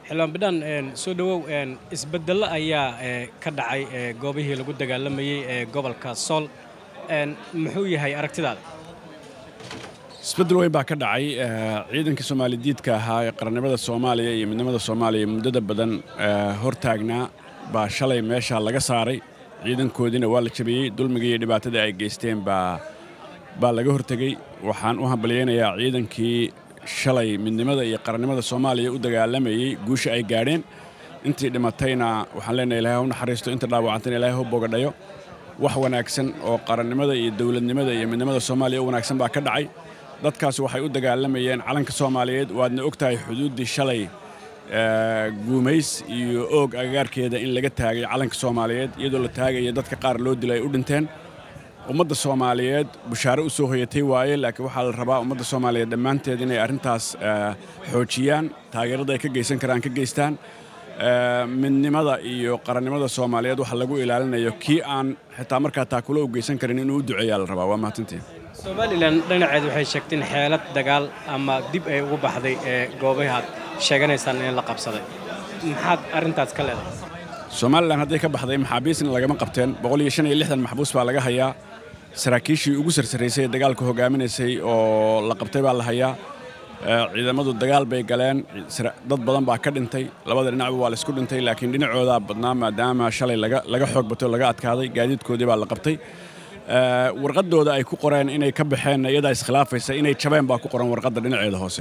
xildhibaan bidhaan soo dhowow isbeddello ayaa ka dhacay goobihii lagu dagaalamayey ee gobolka sool muxuu yahay aragtidaada isbeddel weyn baa ka dhacay ciidankii soomaalidiidka ahaa ee qarannimada soomaaliya iyo midnimada soomaaliya muddada badan hortaagnaa baa shalay meesha laga saaray ciidankoodiina waa la jabiyey dulmigii iyo dhibaatada ay geysteen baa baa laga hortegey waxaan u hambalyaynayaa ciidankii shalay midnimada iyo qarannimada soomaaliya u dagaalamayey guusha ay gaadheen intii dhimatayna waxaan leenahay ilahay ha u naxariisto inta dhaawacantayna ilahay ha bogadhayo wax wanaagsan oo qarannimada iyo dowladnimada iyo midnimada soomaaliya u wanaagsan baa ka dhacay dadkaas waxay u dagaalamayeen calanka soomaaliyeed waadna og tahay xuduuddii shalay guumays iyo oog agagaarkeeda in laga taagay calanka soomaaliyeed iyadoo la taagaya dadka qaar loo dilay ay u dhinteen ummadda soomaaliyeed bushaare u soo hoyatay waaye laakiin waxaa la rabaa ummadda soomaaliyeed dhammaanteed inay arrintaas xoojiyaan taageerada ay ka geysan karaan ka geystaan midnimada iyo qarannimada soomaaliyeed waxa lagu ilaalinayo kii aan xitaa markaa taakulo u geysan karin inuu u duceeyaa la rabaa waa mahadsantiin somalilan dhinaceed waxay sheegteen xeelad dagaal ama dib ay ugu baxday ee goobahaad sheeganaysaan in la qabsaday maxaad arrintaas ka leedahay somalilan hadday ka baxday maxaabiisna lagama qabteen boqol iyo shan iyo lixdan maxbuus baa laga hayaa saraakiishii ugu sarsaraysay ee dagaalka hogaaminaysay oo la qabtay baa la hayaa ciidamadu dagaal bay galeen dad badan baa ka dhintay labada dhinacba waa laisku dhintay laakiin dhinacoodaa badnaa maadaama shalay laga xoog batay oo laga adkaaday gaadiidkoodii baa la qabtay warqadooda ay ku qoreen inay ka baxeen iyadaa iskhilaafaysa inay jabeen baa ku qoran warqadda dhinaceeda hoose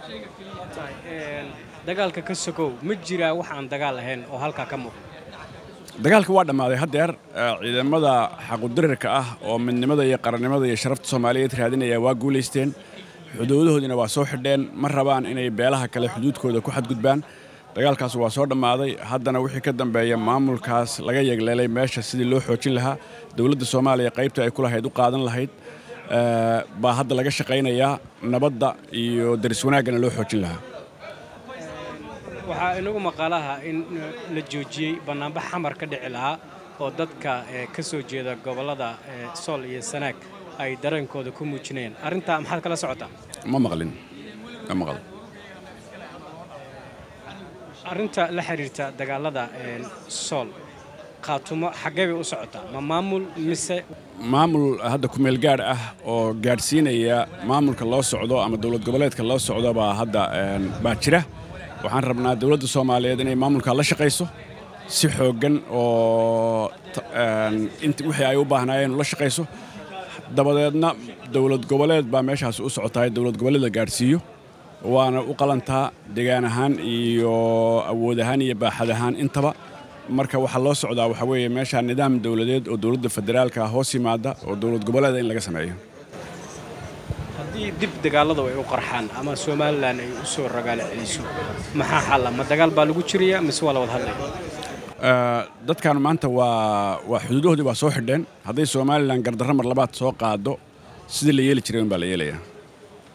dagaalka ka sokow ma jiraa wax aan dagaal ahayn oo halkaa ka muuqda dagaalka waa dhammaaday haddeer ciidamada xaqudirirka ah oo midnimada iyo qarannimada iyo sharafta soomaaliyeed raadinaya waa guulaysteen xuduudahoodiina waa soo xidheen ma rabaan inay beelaha kale xuduudkooda ku xadgudbaan dagaalkaas waa soo dhammaaday haddana wixii ka dambeeya maamulkaas laga yegleelay meesha sidii loo xoojin lahaa dowladda soomaaliya qaybta ay ku lahayd u qaadan lahayd baa hadda laga shaqaynayaa nabadda iyo daris wanaaggana loo xoojin lahaa waxaa inagu maqaalaha in la joojiyey bannaanbax xamar ka dhici lahaa oo dadka ka soo jeeda gobollada sool iyo sanaag ay dareenkooda ku muujinayeen arrintaa maxaad kala socotaa ma maqlin ma maqlo arrinta la xiriirta dagaalada sool khaatumo xaggee bay u socotaa ma maamul mise maamul hadda kumeel gaadh ah oo gaadhsiinaya maamulka loo socdo ama dowlad goboleedka loo socdo baa hadda baa jira waxaan rabnaa dowladda soomaaliyeed inay maamulkaa la shaqayso si xooggan oo wixii ay u baahnaayeen ula shaqayso dabadeedna dowlad goboleed baa meeshaas u socotaay dowlad goboleed la gaadhsiiyo waana u qalantaa degaan ahaan iyo awood ahaan iyo baaxad ahaan intaba marka waxaa loo socdaa waxaa weeye meeshaa nidaam dowladeed oo dowladda federaalka hoos yimaada oo dowlad goboleeda in laga sameeyo haddii dib dagaalladu ay u qarxaan ama somalilan ay u soo ragaalo celiso maxaa xalla ma dagaal baa lagu jiraya mise waa la wada hadlaya dadkan maanta waa waa xuduudahoodii waa soo xidheen hadday somalilan gardarro mar labaad soo qaado sidii la yeeli jiray un baa la yeelayaa